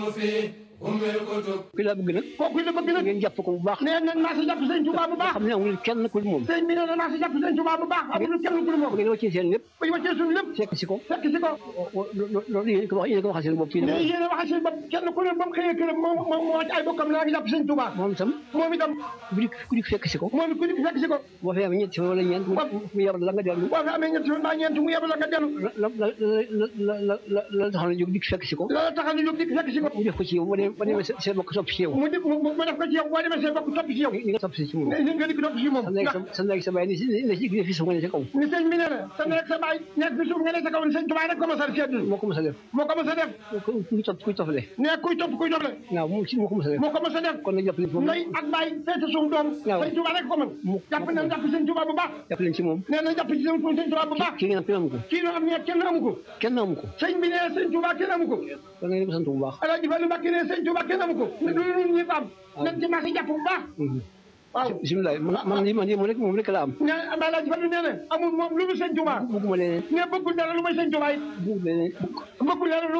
ki la bëgg nag kooku la bëgg nag ngeen jàpp ko bu baax nee na naa si jàpp sëñ Tuubaa bu baax xam ne amul kenn ku dul moom sëñ bi nee na naa si jàpp sëñ Tuubaa bu baax amul kenn ku dul moom ngeen wàccee seen lépp bu ñu wàccee suñu lépp fekk si ko fekk si ko loolu yéen ko wax yéen ko waxal seen bopp fii mais yéen a waxal seen bopp kenn ku ne ba mu xëyee këram moom moom moo ci ay bokkam naa ngi jàpp sëñ Tuubaa moom itam moom itam ku dik ku dik fekk si ko moom ku nekk fekk si ko boo fi amee ñetti fan wala ñeent mu yabal la nga dellu boo fi amee ñetti fan mbaa ñeent mu yebal la nga dellu la la la la la la taxaw na jóg dik fekk si ko la taxal ñu jóg dik fekk si ko mu def ko ci yow ba demee ba demee seen bokk topp ci yow mu def mu def ko ci yow boo demee seen bokk topp ci yow ni nga topp si ci moom ni nga dikk topp ci moom sa léegi sa sa léegi sa bàyyi ni si ni si fi su nga ne sa kaw ni sëñ bi nee na sa nekk sa baay nekk fi suuf nga ne sa kaw ni sëñ Tuubaa rek ko mos a seetlu moo ko mos a def moo ko mos a def kuy topp kuy toppale ne kuy topp kuy doble waaw moom si moo ko mos a def moo ko mos a def kon nag jàpp leen ci moom ndey ak baay feete suñu doom waaw sëñ Tuubaa rek ko mën Mu- jàpp na jàpp sëñ Tuubaa bu baax jàpp leen ci moom nee na jàpp ci sëñ Tuubaa bu baax kii ngeen am kenn amu ko kii noo am ne kenn amu ko kenn amu ko sëñ bi nee sëñ Tuubaa kenn amu ko da ngeen ko sant bu baax Alaaji Fallu Mbàkke nee sëñ Tuubaa kenn amu ko ne du lu ñëpp am nañ ci marché jàpp bu baax waaw bisimilah man man lii man lii moom rek moom rek la am ne Alaaji Fallu nee na amul moom lu mu sëñ Tuubaa bëgguma leneen ne bëggul dara lu may sëñ Tuubaa it bëgguma leneen bëggul dara lu